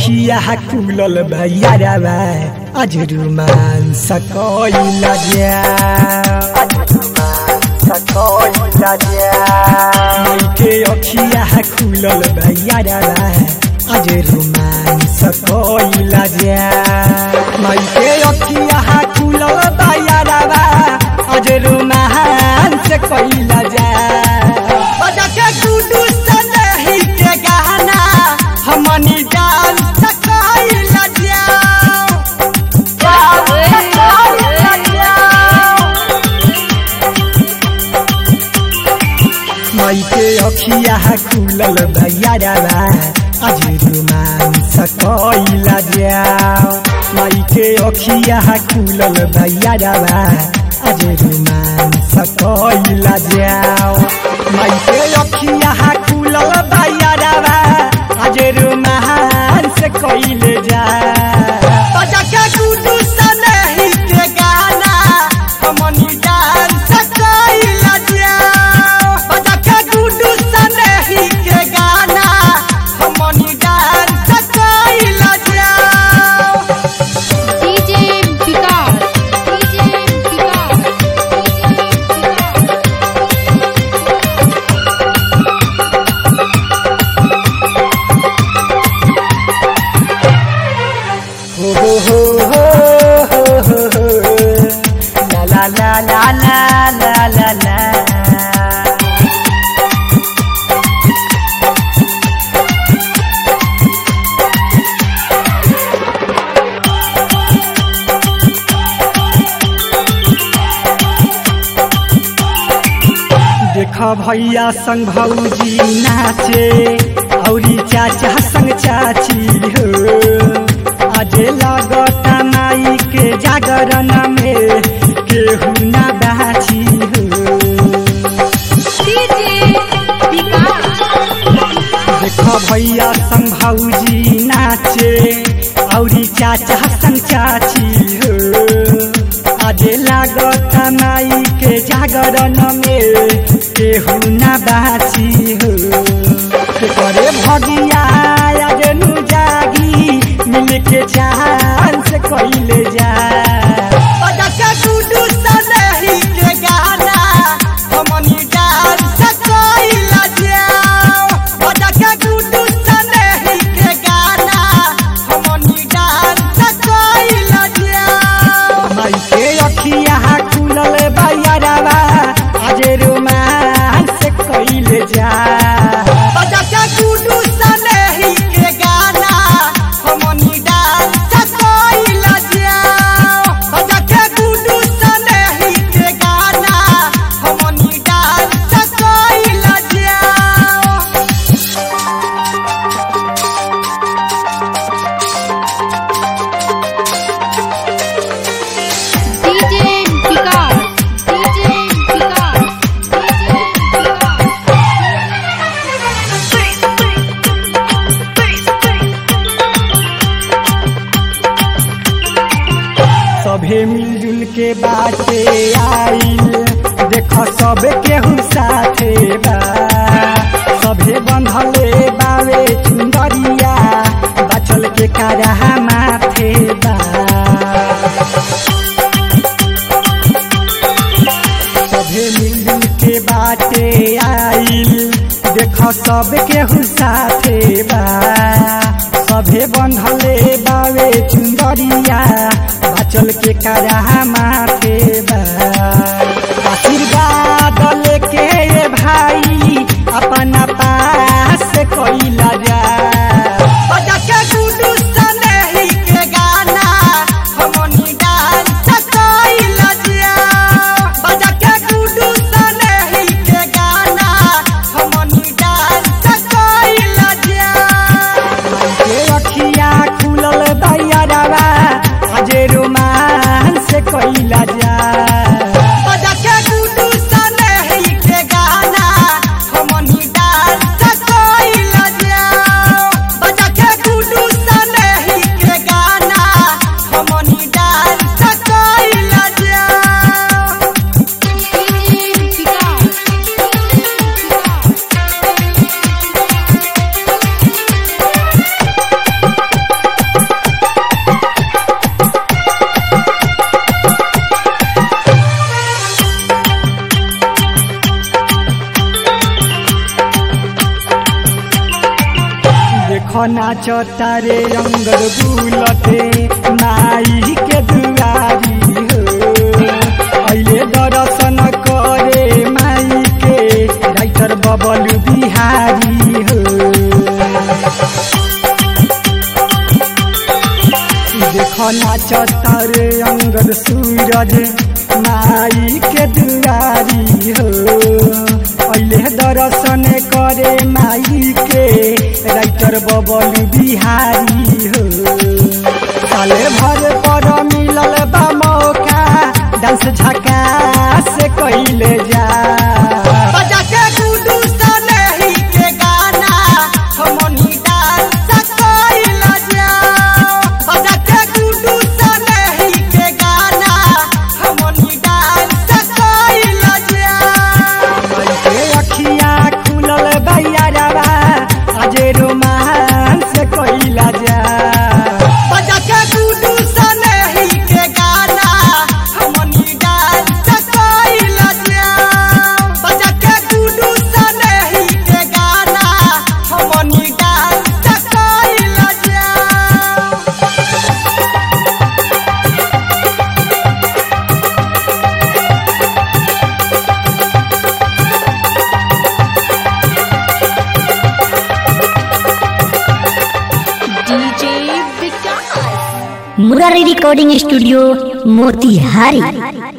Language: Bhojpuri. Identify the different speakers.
Speaker 1: अखिया खुलल भैया आज रोमांस कइला जा के अखिया खुलल भैया आज रोमांस कइला जा माई के अखिया खुलल भैया आज रोमांस कइला जा बजा के गुडू सनही के गाना हमनी डांस कइला जा माई के अखिया खुलल भैया आज रोमांस कइला जाओ माई के अखिया खुलल भैया आज रोमांस कइला जाओ माई के अखिया खुलल भैया आज रोमांस कइले जाओ बजा के गुडू सनही के गाना हमनी डांस कइला जाओ बजा के गुडू सनही के गाना हमनी डांस कइला जाओ
Speaker 2: डीजे विकास डीजे विकास
Speaker 1: हो हो हो हो हो हो हो ला ला ला ला ला ला ला ला देख भैया संग भौजी नाचे औरी चाचा संग चाची हो अजे लगता माई के जागरण में केहू ना बाची हो
Speaker 2: डीजे विकास
Speaker 1: देख भैया संग भौजी नाचे औरी चाचा संग चाची हो अजे लागत माई के जागरण में केहू ना बाची हो करे भगिया अजे नु जागी मिल के जान से कइले जा बजा के गुडू सनही के गाना हमनी डांस कइला जाओ बजा के गुडू सनही के गाना हमनी डांस कइला जाओ माई के अखिया खुलल भैया आज रोमांस कइले जा बजा के गुडू सनही के गाना हमनी डांस कइला जाओ बजा के गुडू सनही के गाना हमनी डांस कइला जाओ
Speaker 2: DJ Vikas DJ Vikas DJ
Speaker 1: सभे मिलजुल के बाटे आइल देख सब केहू साथे बा सभे बंधले बावे चुंदरिया बाचल के कारा माथे बा सभे मिलजुल के बाटे आइल देख सब केहू साथे बा सभे बंधले बावे चुंदरिया बाचल के कारा माथे बा आशीर्वाद लेके ये भाई अपना पास कइला जा बजा के गुडू सनही के गाना हमनी डांस कइला जा बजा के गुडू सनही के गाना हमनी डांस कइला जा के अखिया खुलल दैया आज रोमांस कइला जा देखो नाच तारे अंगद बुलते माई के दुआरी हो अहिले दर्शन करे माई के राइटर बबल बिहारी हो देखो नाच तारे अंगद सूरज माई के दुआरी हो अहिले दर्शन करे माई के राइटर बबल बिहारी हो साले भर पर मिलल बा मौका डांस झकास कैले जा
Speaker 3: बजा के गुडू सनही के गाना हमनी डांस कइल जाओ बजा के गुडू सनही के गाना हमनी डांस कइल जाओ
Speaker 1: के अखिया खुलल बैयारवा अजे रोमांस कैला जा
Speaker 3: बजा के गुडू सनही के गाना हमनी डांस कइल जाओ बजा के गुडू सनही के गाना हमनी डांस कइल जाओ
Speaker 2: DJ Vikas.
Speaker 4: Murari recording studio Motihari